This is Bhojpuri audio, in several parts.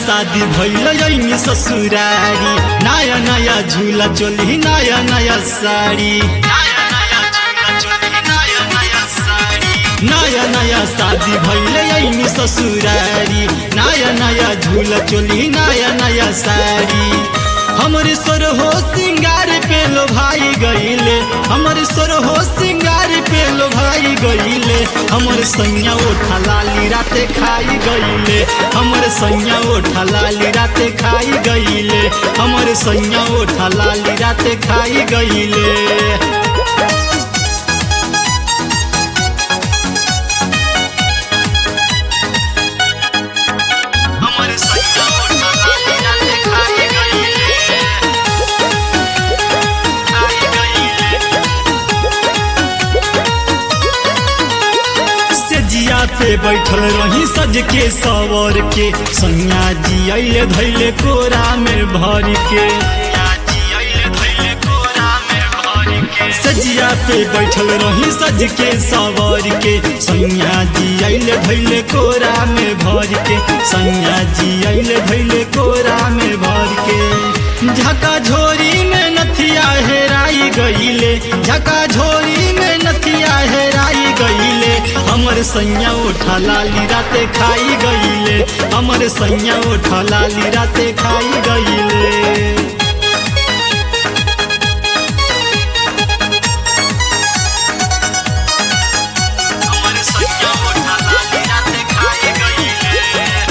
शादी भइल ऐनी ससुरारी नया नया झूला चोली नया नया साड़ी नया नया शादी भइल ऐनी ससुरारी नया नया झूला चोली नया नया साड़ी हमरे सोर हो सिंगार पे लो भाई गईले हमरे सोर हो सिंगार पे लो भाई गईले हमर सैया ओठा लाली राते खाई गईले हमर सैया ओठा लाली राते खाई गईले हमर सैया ओठा लाली राते खाई गईले हमर सैया ओठा लाली राते खाई गईले खाई गईले से जिया पे बैठल रही सज के सवर के सैया जी अइले धैले कोरा में भर के सजिया पे बैठल रही सज के सवर के सैया जी अइले धैले कोरा में भर के सैया जी अइले धैले कोरा में भर के झका झोरी में नथिया हेराई गईले झका झोरी में नथिया हेराई गईले हमर सैया उठा लाली राते खाई गईले हमर सैया उठा लाली राते खाई गईले हमर सैया उठा लाली राते खाई गईले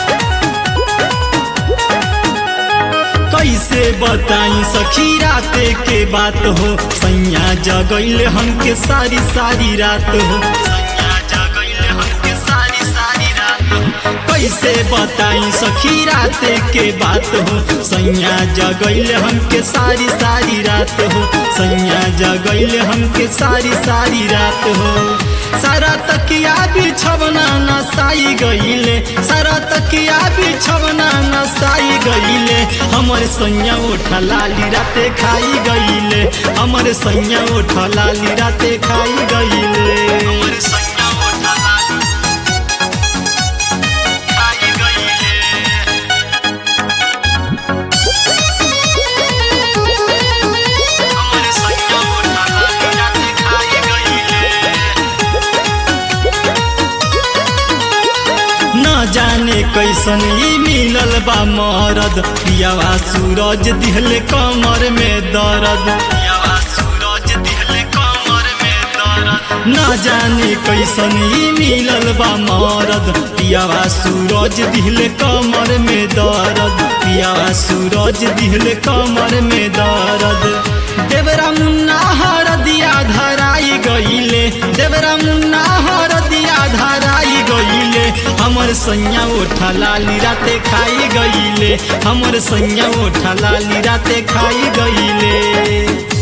कैसे बताई सखी राते के बात हो सैया जगैले हमके सारी सारी रात हो सैया जगैले हमके सारी सारी रात हो कैसे बताई सखी राते के बात हो सैया जगैले हमके सारी सारी रात हो सैया जगैले हमके सारी सारी रात हो सारा तकिया बिछवना नसाई गईले सारा तकिया बिछवना नसाई गईले हमर सैया उठा लाली राते खाई गईले हमर सैया उठा लाली राते खाई गईले हमर सैया उठा लाली खाई गईले हमर सैया उठा लाली राते खाई गईले न जाने कैसन ई मिलल बा मरद पियावा सूरज दिहले कमर में दर्द पियावा सूरज दिहले कमर में दर्द न जाने कैसन ई मिलल बा मरद पियावा सूरज दिहले कमर में दर्द पियावा सूरज दिहले कमर में दर्द देवरा मुन्ना हर दिया धराई गईले देवरा मुन्ना हर दिया धराई गईले हमर सैया उठा लाली राते खाई गईले हमर सैया उठा लाली राते खाई गईले